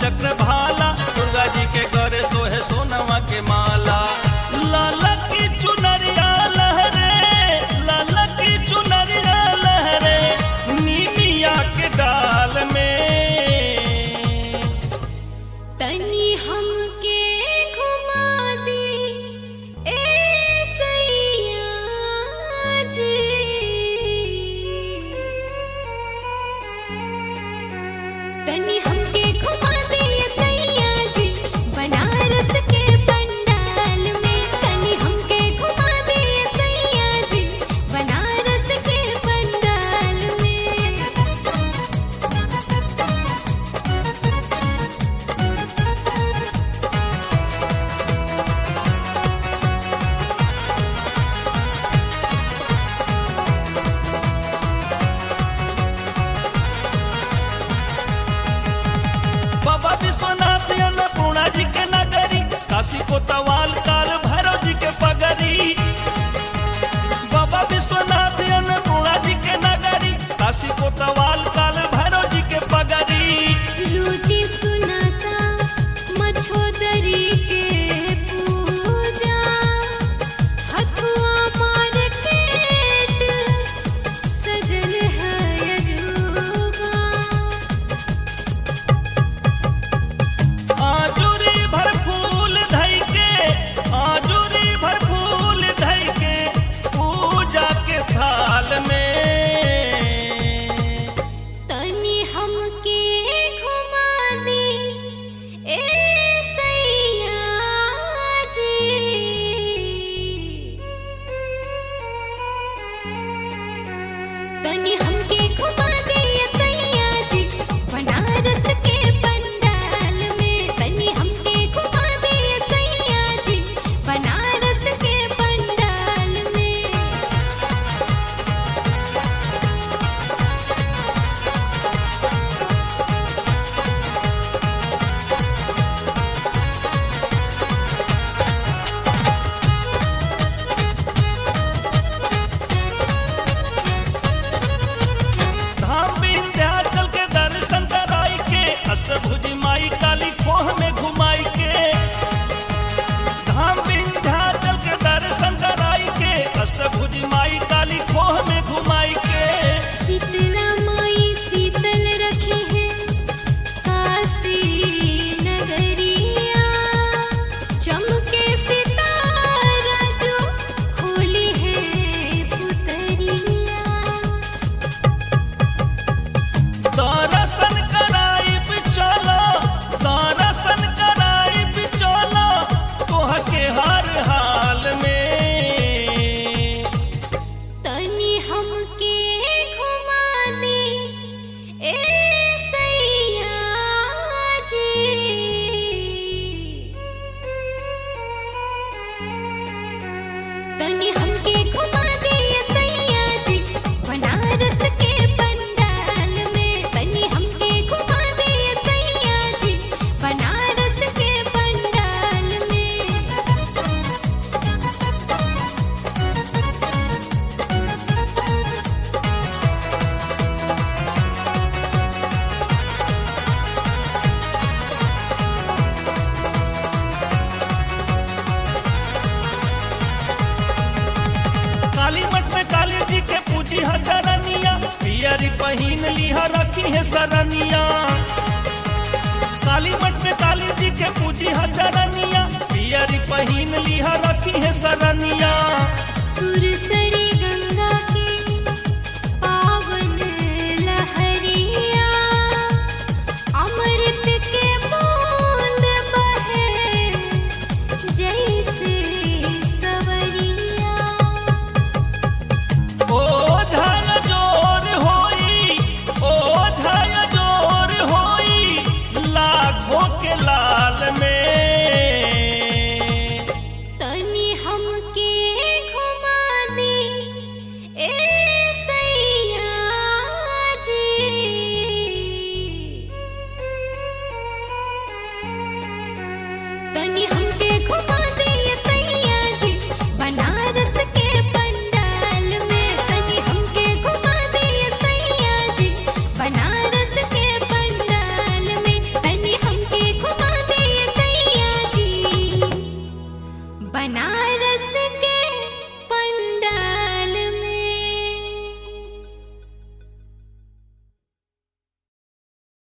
चक्र भाला दुर्गा जी के करे सोहे सोनवा के माला लाला की चुनरिया लहरे लाला की चुनरिया लहरे नीमिया के डाल में तनी हमके घुमा दी ए सैया जी तनी हमके घुमा दी ए सैया जी बनारस के पंडाल में तनी हमके घुमा दी ए सैया जी बनारस के पंडाल में बाबा विश्वनाथ अन्नपूर्णा जी के नगरी काशी कोतवाल काल भैरव जी के पगरी बाबा विश्वनाथ अन्नपूर्णा जी के नगरी काशी कोतवाल काल भैरव जी के पगरी रुचि सुनाता मछोदरी के पूजा हथुआ मार्केट सजल है अजूबा आजुरी भर फूल धई के आजुरी भर फूल धई के पूजा के थाल में तनी हमके घुमा दी ए सैया जी तनी हमके घुमा दी ए सैया जी बनारस के पंडाल में तनी हमके घुमा दी ए सैया जी बनारस के पंडाल में धाम विंध्याचल के दर्शन कराई के अष्टभुजी माई काली खोह में घुमाई के धाम विंध्याचल के दर्शन कराई के अष्टभुजी माई काली खोह में घुमाई के शीतला माई शीतल रखी है काशी नगरिया चमके सितारा जो खोली है पुतरिया दर्शन कराई चलो दर्शन कराई चलो तोह के हर हाल में तनी हमके घुमा दी ए सैया जी तनी हमके घुमा दी ए सैया जी बनारस के पंडाल में तनी हमके घुमा दी ए सैया जी बनारस के पंडाल में काली मठ में काली जी के पूजी है चरनिया पियरी पहिन लिहा रखी है सरनिया काली मठ में काली जी के पूजी है चरनिया पियरी पहिन लिहा रखी है सरनिया सुरसरी गंगा के पावन लहरिया अमृत के बूंद बहे जैसे सवरिया ओ झाय जोर होई ओ झाय जोर होई लाखों के लाल में तनी हमके घुमा दी ए सैया जी तनी हम